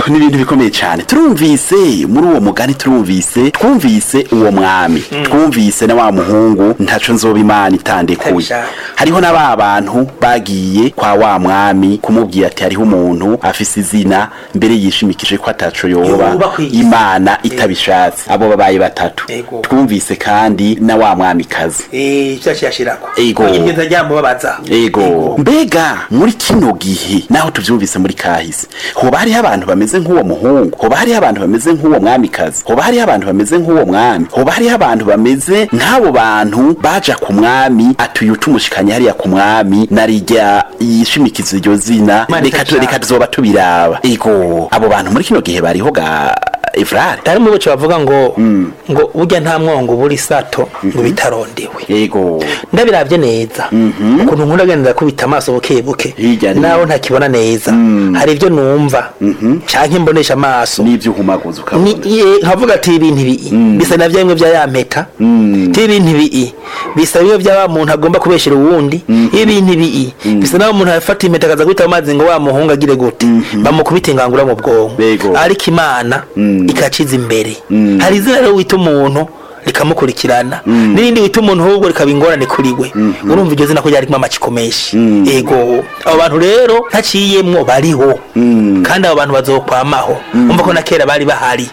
ni ibintu bikomeye cyane turumvise muri uwo mugani turumvise twumvise uwo mwami twumvise na wa muhungu ntaco nzoba imana itandekuye Itabishaka. hariho na ba bantu bagiye kwa wa mwami kumubwira ati hariho umuntu afise izina mbere yishimikije ko ataco yoba Yoba kw'isi. imana itabishatse abo babaye batatu Ego. twumvise kandi na wa mwamikazi eh cyaci yashirako Ego. ingenza ryamubabaza ego mbega muri kino gihe naho tuvyumvise muri kahise hoba hariho abantu bameze nk'uwo muhungu hoba hariho abantu bameze nk'uwo mwamikazi hoba hariho abantu bameze nk'uwo mwami hoba hariho abantu bameze nk'abo bantu baja ku mwami atuye utumushikanye hariya ku mwami narirya yishimikiza iryo zina Imana reka tu- itashaka. reka tuzoba tubiraba ego abo bantu muri kino gihe bariho ga evrare hari mu bice bavuga ngo ngo burya nta mwongo buri sato ngo bitarondewe ego ndabiravye neza ukuntu nkunda genda kubita amaso buke buke Hirya no naho ntakibona neza hari ibyo numva canke mbonesha amaso n'ivyo uhumaguza ni ukabona ye- nkavuga ati ibintu ibi bisa na bya bimwe bya ya mpeta ibintu ibi bisa bimwe bya wa muntu agomba kubeshera uwundi ibintu ibi bisa na wa muntu afata impeta akaza guhita amazi ngo wa muhungu agire gute bamukubita ingangura mu bwonko Yego. ariko imana ikaciza imbere hari izina rero wita umuntu rikamukurikirana n'irindi wita umuntu ahubwo rikaba ingorane kuri we urumva iryo zina ko ryarimo amaciko menshi ego abo bantu rero ntaciyemwo bariho kandi abo bantu bazokwamaho umva ko na kera bari bahari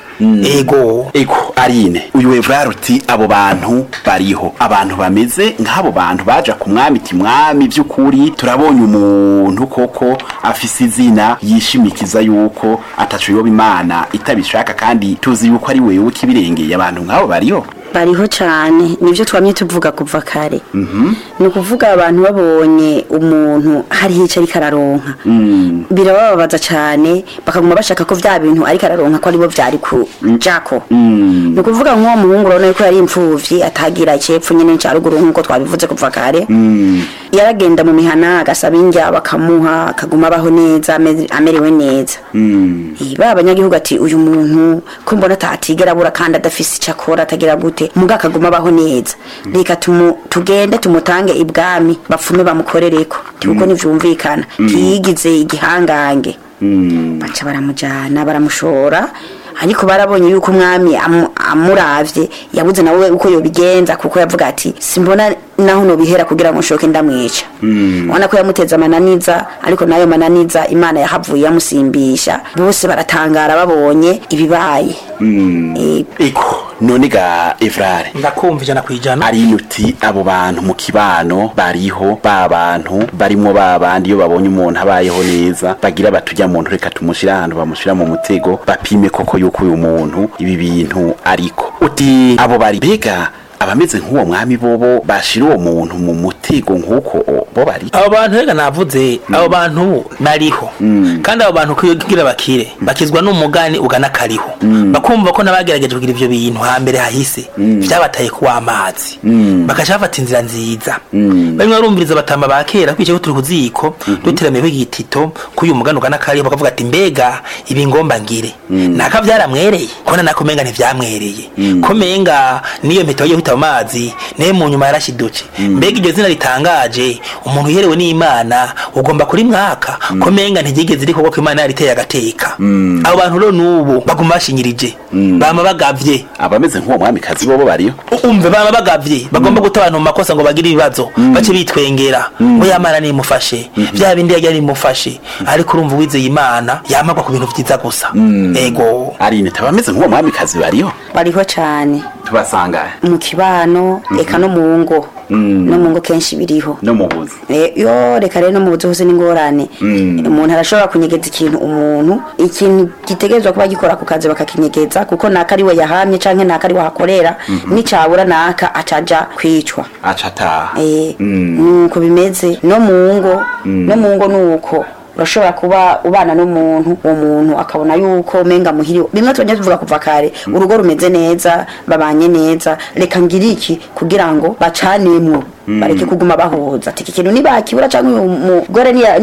ego ego arine uyu evrare uti abo bantu bariho abantu bameze nk'abo bantu baja ku mwami ti mwami by'ukuri turabonye umuntu koko afise izina yishimikiza yuko ataco yoba imana itabishaka kandi tuzi yuko ari wewe kibirengeye abantu nk'abo bariho bariho cyane nibyo twamye tuvuga kuva kare ni ukuvuga abantu babonye umuntu hari icyo ariko araronka birabababaza cyane bakaguma bashaka ko bya bintu ariko araronka ko aribo byari ku jako ni ukuvuga nk'uwo muhungu urabona yuko yari imfubyi atagira icyepfo nyine cya ruguru nk'uko twabivuze kuva kare yaragenda mu mihana agasaba indya bakamuha akaguma abaho neza ame- amerewe neza Eh, ba abanyagihugu ati uyu muntu ko mbona atatigera abura kandi adafise icyo akora atagira gute muga akaguma abaho neza reka tumu- tugende tumutange ibwami bapfume bamukorereko kuko ntivyumvikana ntiyigize igihangange baca baramujana baramushora ariko barabonye yuko umwami amu- amuravye yabuze nawe uko yobigenza kuko yavuga ati simbona naho nobihera kugira ngo nshoke ndamwica ubona ko yamuteze amananiza ariko nayo mananiza imana yahavuye yamusimbisha bose baratangara babonye ibibaye Eh, ego none ga evrare ndakumva ijana ku ijana ari uti abo bantu mu kibano bariho ba bantu barimwo ba bandi iyo babonye umuntu abayeho neza bagira batujya muntu reka tumushira ahantu bamushira mu mutego bapime koko yuko uyu muntu ibi bintu ariko uti abo bari bega abameze nk'uwo mwami bobo bashira uwo muntu mu mutego nk'uko o- bo bari abo bantu reka navuze abo bantu bariho kandi abo bantu kugira bakire bakizwa n'umugani ugana kariho bakumva ko n'abagerageje kugira ivyo bintu hambere hahise vyabataye kuwa amazi bakaca bafata inzira nziza bamwe barumviriza batamba ba kera kwicaye ko turi ku ziko duteramiyeho igitito k'uyu mugani ugana kariho bakavuga ati mbega ibi ngomba ngire naka vyaramwereye kona nako menga ntivyamwereye ko menga niyo mpeta wagiye kwita mu mazi naye mu nyuma yarashidutse mbega iryo zina ritangaje umuntu uherewe n'imana ugomba kuri mwaka ko menga ntigigeze riko ko imana yariteye agateka abo bantu rero n'ubu baguma bashinyirije bama bagavye abameze nk'uwo mwami kazi bobo bariyo umve baba bagavye bagomba guta abantu mu makosa ngo bagire ibibazo bace bitwengera ngo yamana nimufashe bya bindi yagira nimufashe ariko urumva uwizeye imana yamagwa ku bintu vyiza gusa ego arine tabameze nk'uwo mwami kazi bariyo bariho cyane tubasanga mu kibano eka no mu ngo no mu ngo kenshi biriho no mu buzi Eh, yo reka rero no mu buzi hose n'ingorane umuntu arashobora kunyegeza ikintu umuntu ikintu gitegerezwa kuba gikora ku kazi bakakinyegeza kuko naka ari we yahamye canke naka ari we ahakorera nicabura naka acaja kwicwa aca ataha Eh, nuko bimeze no mu ngo no mu ngo nuko urashobora kuba ubana n'umuntu uwo muntu akabona yuko menga muhiri bimwe tubonye tuvuga kuva kare urugo rumeze neza babanye neza reka ngire iki kugira ngo bacanemwo bareke kuguma bahuza ati iki kintu nibakibura cyangwa uyu mugore niya